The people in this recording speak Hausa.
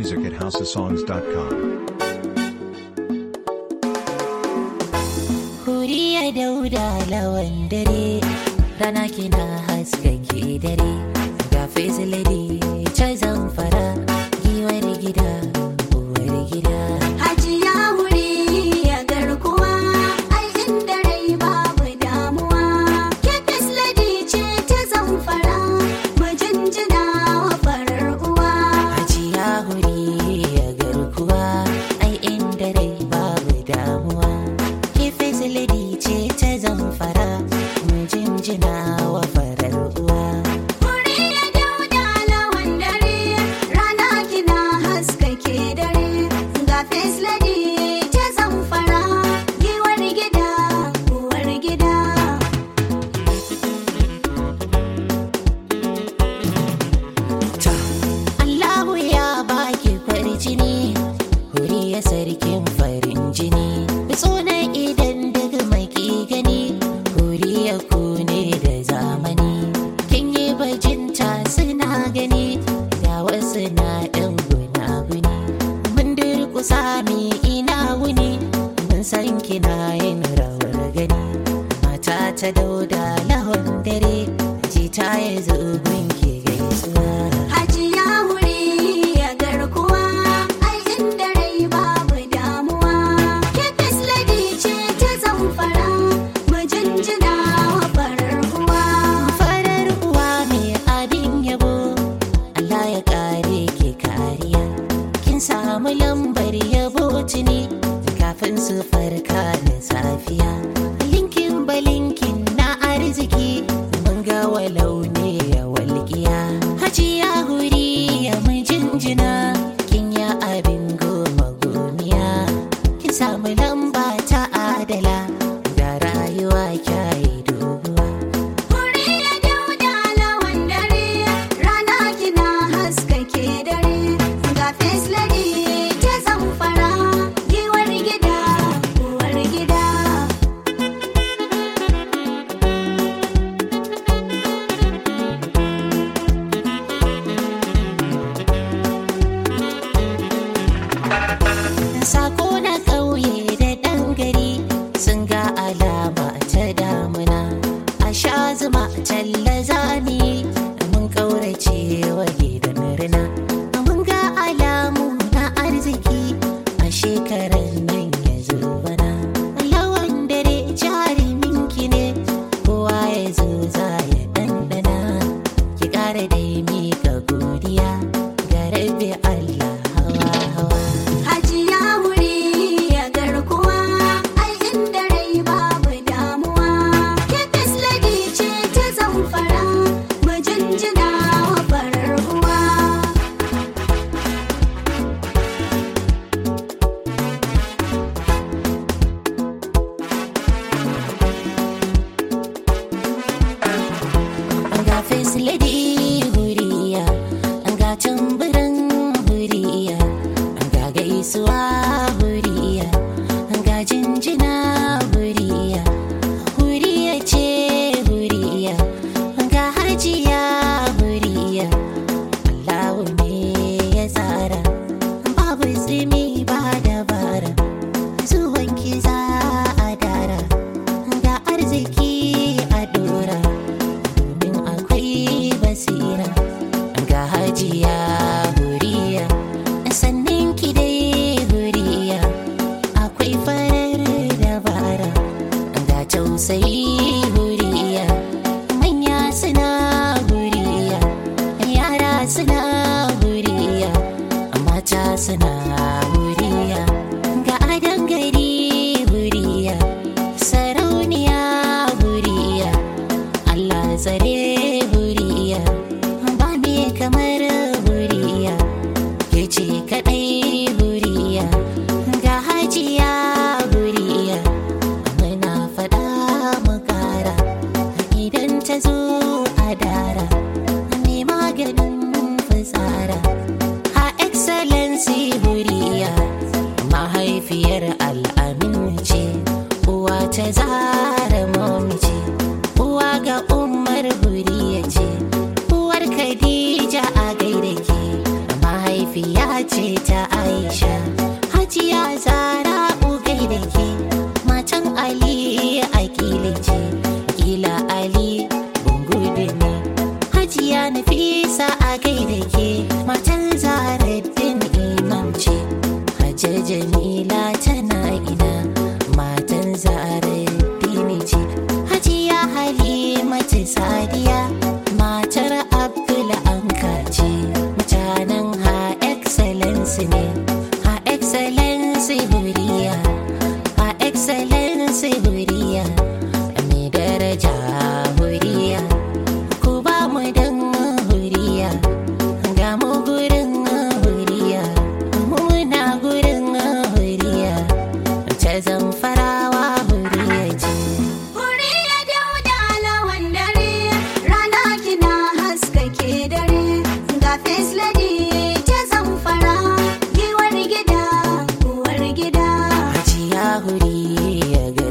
music at houseofsongs.com. Huriya dauda lawan dare rana kina haskake dare ga lady ta zamfara giwar gida uwar gida Hajiya wuri ya garkuwa, ai inda rai babu damuwa. Kefis lady ce ta zamfara, mu jinjina wa farar uwa. hajiya huri ya garkuwa ai inda rai babu damuwa kife lady ce ta zamfara mu jinjina wa farar uwa Wuri ya dauda lawan dare, rana kina haskake dare. Ga fes lady ta zamfara, giwar gida, uwar gida. Allahu ya baki farjini huri ya sarkin farin jini tsona idan daga mai ki gani huri ya kune da zamani kin yi bajinta suna gani ga wasu na ɗan guna-guni mun durkusa mi ina wuni mun san kina yin rawar gani mata ta dauda lahon dare jita ya zo gunki gaisuwa Hajiya wuri ya garkuwa, ai inda rai babu damuwa. Kefis lady ce ta zamfara, mu jinjina wa farar uwa. farar uwa mai abin yabo Allah ya kare ke kariya kin samu lambar yabo tuni kafin su farka da safiya linkin balinkin na arziki mun ga walau ne ya walƙiya hajiya huri ya mun jinjina kin ya abin goma gomiya kin samu lamba ta adala da rayuwa kyayi doguwa Wuri ya dauda lawan dare, rana kina haskake dare. Ga fes lady ta zamfara, giwar gida, uwar gida. Sako na ƙauye da ɗan gari sun ga alama ta damuna. A sha zuma talla zami mun ƙaurace wa gidan rina. Mun ga alamu na arziki a shekarar nan ya zo bana. Lawan dare jarumin ki ne kowa ya zo za ya ɗanɗana. Ki ƙara dai miƙa godiya ga rabbi Allah hawa hawa. Hajiya wuri ya garkuwa, ai inda rai babu damuwa. Kefis lady ce ta zamfara, mu jinjina wa farar uwa. ga lady huriya ga tamburan huriya ga gaisuwa huriya ga jinjina huriya huriya ce huriya ga hajiya huriya Allahu ne ya tsara babu tsimi ba dabara zuwan ki za a dara ga arziki a dora domin akwai basira ga hajiya huriya sannan ki dai huriya akwai farar dabara ga tausayi huriya manya suna huriya yara suna huriya mata suna huriya ga adan gari huriya sarauniya huriya Allah tsare huriya ba me kamar huriya ke ce kadai huriya ga hajiya huriya muna fada mu kara idan ta zo a dara me maganin fitsara ha excellency huriya mahaifiyar al'amin ce uwa ta zara mami ce uwa ga umar huriya ce uwar khadija a gaida ke mahaifiya ce aisha hajiya zara ugai da ke matan ali a kila ce kila ali bungudu ne hajiya nafisa a gai da ke matan zaraddin imam ce hajjar jamila tana ina matan zaraddin ce hajiya halimatu sadiya matar abdul anka ce mutanen ha excellence ne ha excellence huriya ha excellence huriya mai daraja huriya ku ba mu dan huriya ga mu gurin huriya muna gurin huriya ta zamfarawa huriya ce Huriya dauda lawan dare, rana kina haskake dare, ga face lady ta zamfara, giwar gida, uwar gida. Hajiya huri ya